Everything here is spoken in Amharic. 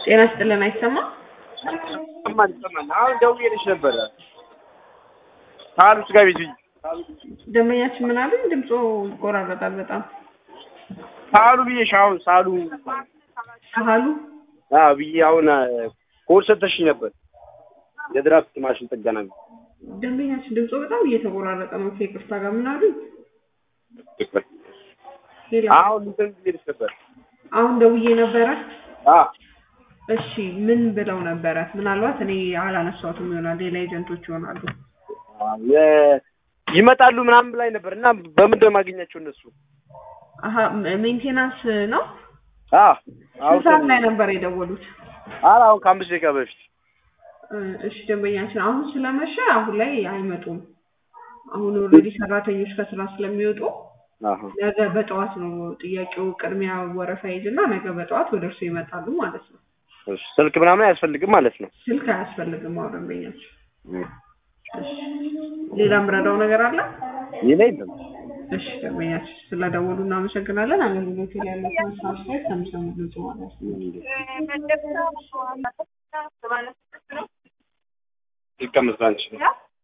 ጤና ይስጥልን አይሰማም? ይሰማል ይሰማል። አሁን ደውዬልሽ ነበረ ሳሉስ ጋር ቤት ደንበኛችን ምን አሉኝ? ድምፆ ይቆራረጣል በጣም ሳሉ ብዬሽ አሁን ሳሉ ሳህሉ አዎ ብዬ አሁን ኮድ ሰተሽኝ ነበር የድራፍት ማሽን ጥገና ነው። ደንበኛችን ድምፆ በጣም እየተቆራረጠ ነው። ከይቅርታ ጋር ምን አሉኝ? ሌላ አሁን እንትን ብዬሽ ነበር አሁን ደውዬ ነበረ። አ እሺ ምን ብለው ነበረ? ምናልባት እኔ አላነሳሁትም ይሆናል ሌላ ኤጀንቶች ይሆናሉ። የ- ይመጣሉ ምናምን ብላኝ ነበር እና በምንድን ነው የማገኛቸው እነሱ? አሀ ሜንቴናንስ ነው። አ ስንት ሰዓት ላይ ነበር የደወሉት? ኧረ አሁን ከአምስት ደቂቃ በፊት እ እሺ ደንበኛችን አሁን ስለመሸ አሁን ላይ አይመጡም። አሁን ኦልሬዲ ሰራተኞች ከስራ ስለሚወጡ አሀ ነገ በጠዋት ነው ጥያቄው ቅድሚያ ወረፋ ይዝና ነገ በጠዋት ወደ እርሱ ይመጣሉ ማለት ነው። እሺ፣ ስልክ ምናምን አያስፈልግም ማለት ነው። ስልክ አያስፈልግም። አሁን ደንበኛችን እሺ ሌላ ምረዳው ነገር አለ? ይሄ የለም። እሺ ደንበኛችን ስለደወሉ እናመሰግናለን። አገልግሎት ላይ ያላችሁን ሳብስክራይብ ከምሰሙ ድምጽ ማለት ነው። ይቀመጥ አንቺ